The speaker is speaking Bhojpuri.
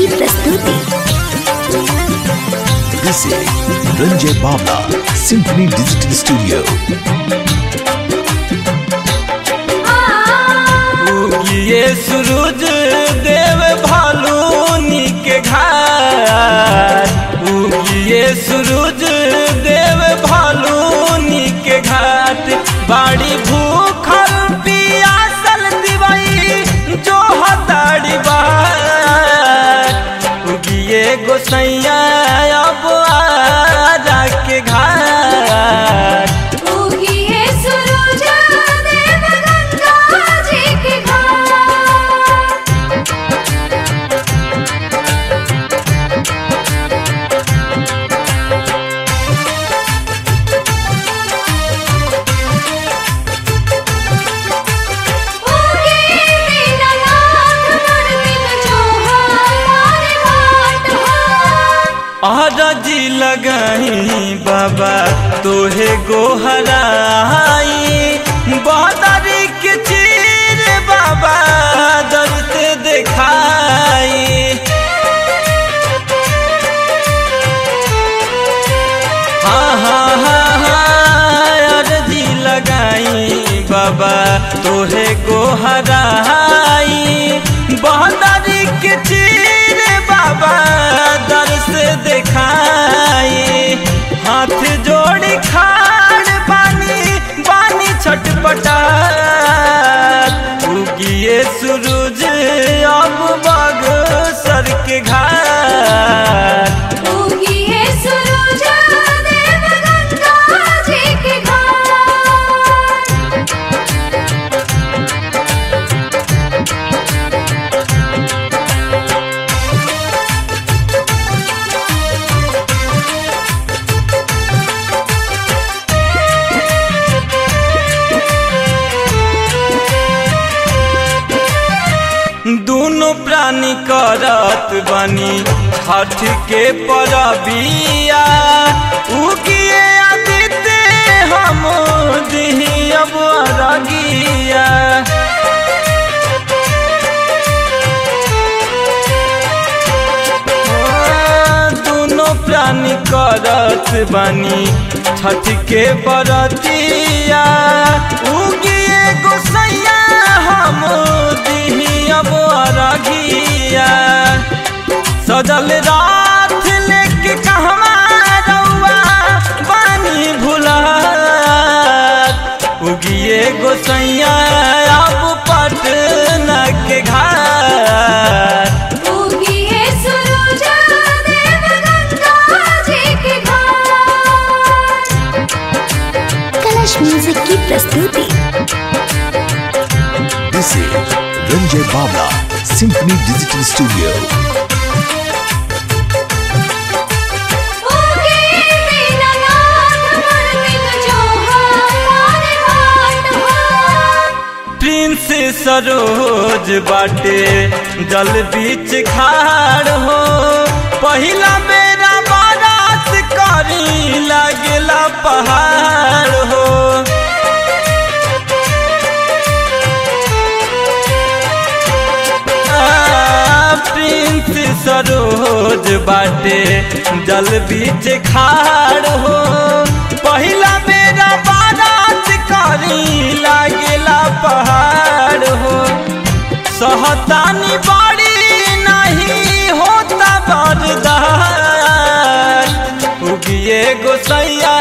की प्रस्तुति This is Ranjay Bhavla, Symphony Digital Studio. ये सूरज देव भालूनी के घाट ये सूरज देव भालूनी के घाट बाड़ी भूखल पियासल दिवई जो हताड़ी बाट ये गोसैया अब आजा के घाट उगिए सूरज देव गंगा जी के घाट उगे दीनानाथ मन दिन जो हमारे घाट हो आरजी लगाई बाबा तोहे गोहराई बहदारी के चीर बाबा दर्द दिखाई हाँ हाँ हाँ हाँ अर्जी लगाई बाबा तोहे गोहराई बहदारी के चीर बाबा दर से दिखाई हाथ जोड़ी खाड़ बानी बानी छटपटा उगिए सूरज अब बग सर के घाट उगिए सूरज देव गंगा जी के घाट दोनों प्राणी करत बनी हठ के परबिया उगिए आदित्य हम दिही अब अरगिया दोनों प्राणी करत बनी छठ के बरतिया उगिए गोसैया हम दिही अब अरगिया सजल रात लेके कहवा रउआ बानी भुलात उगिए गोसैया अब पटना के घाट उगिए सूरज देव गंगा जी के घाट कलश म्यूजिक की प्रस्तुति This is Ranjay Bhavla, Symphony Digital Studio. उगे दीनानाथ मन दिन जो हमारे घाट हो प्रिंस सरोज बाटे जल बीच खाड़ हो पहिला बेरा बारात करी लागेला पहाड़ हो आ, प्रिंस सरोज बाटे जल बीच खाड़ हो पहिला बेरा बारात करी लागेला पहाड़ हो सहतानी बाड़ी नहीं होता बरदार उगिए गोसैया